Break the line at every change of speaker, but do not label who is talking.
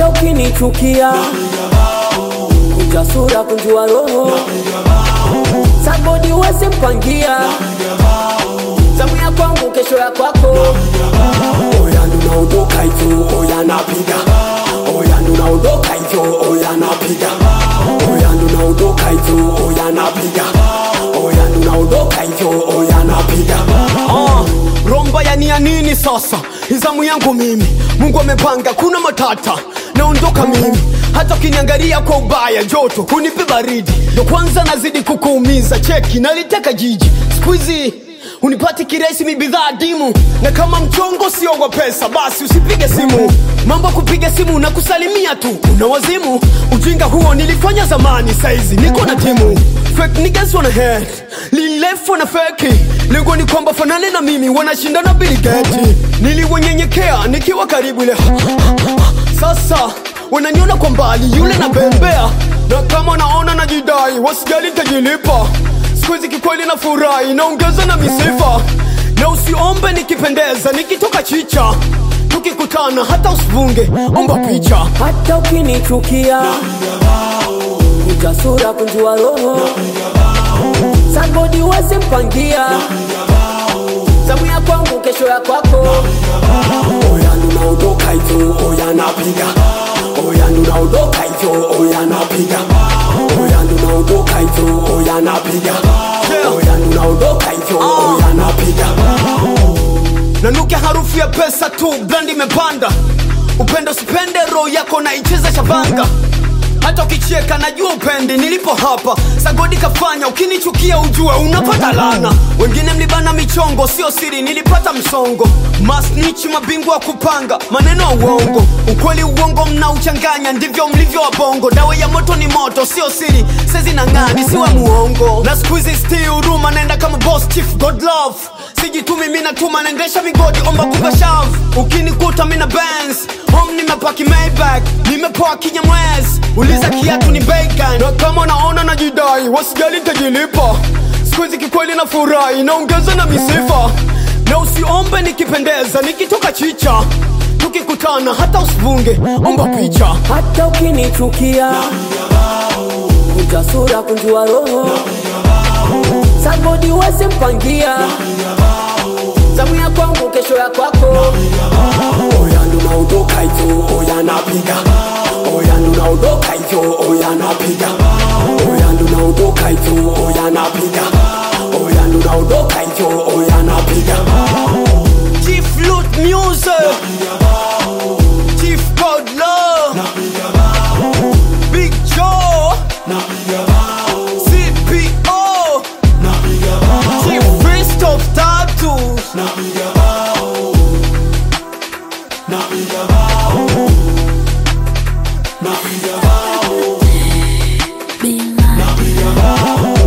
ukinichukia kunja sura kunjua roho sagodi uweze mpangia zamu ya kwangu kesho ya kwako oya ndunaondoka hivyo oya napiga oya ndunaondoka hivyo oya napiga oya ndunaondoka hivyo oya napiga oya ndunaondoka hivyo oya napiga
Ah, romba ya nia nini sasa izamu yangu mimi mungu amepanga kuna matata naondoka mimi hata ukiniangalia kwa ubaya joto hunipe baridi ndo kwanza nazidi kukuumiza cheki naliteka jiji skuizi unipati kiresi mi bidhaa dimu na kama mchongo sio wa pesa basi usipige simu mambo ya kupiga simu na kusalimia tu una wazimu ujinga huo nilifanya zamani saizi niko na timu fake niggas wanna hate lilefu na feki lengo ni kwamba fanane na mimi wanashindana biligeti niliwonyenyekea nikiwa karibu ile sasa wananiona kwa mbali yule na bembea na kama naona najidai wasijali tajilipa sikuhizi kikweli na furahi naongeza na misifa na usiombe nikipendeza nikitoka chicha tukikutana hata usivunge omba picha
hata ukinichukia kunja sura kunjua roho sagodi uweze mpangia zamu ya kwangu kesho ya kwako oya ndunaondoka hivyo oya napiga oya ndunaondoka hivyo oya napiga oya ndunaondoka hivyo oya napiga oya ndunaondoka hivyo oya napiga
nanuke harufu ya pesa tu brand imepanda upendo sipende roho yako naicheza shabanga hata ukicheka najua upendi nilipo hapa sagodi kafanya ukinichukia ujue unapata lana wengine mlibana michongo sio siri nilipata msongo masnichi mabingwa wa kupanga maneno ya uongo ukweli uongo mnauchanganya ndivyo mlivyo wabongo dawa ya moto ni moto sio siri sezi na ng'ani siwe muongo na skuizi sti huruma naenda kama boss chief god love sijitumi mi natuma naendesha migodi omba kukashav ukinikuta mina bens home nimepaki maybach nimepoa kinyamwezi uliza kiatu ni bacon na kama naona najidai wasijali tajilipa skuizi kikweli na furahi naongeza na misifa na usiombe nikipendeza nikitoka chicha tukikutana hata usivunge omba picha
hata ukinichukia kunja sura kunjua roho sagodi uweze mpangia zamu ya kwangu kesho ya kwako oya ndunaondoka hivyo oya napiga oya ndunaondoka hivyo oya napiga oya ndunaondoka hivyo oya napiga oya ndunaondoka hivyo oya napiga
Chief Loot Music Chief God Love Big Joe CPO Chief Christoph Tattoos
Be mine.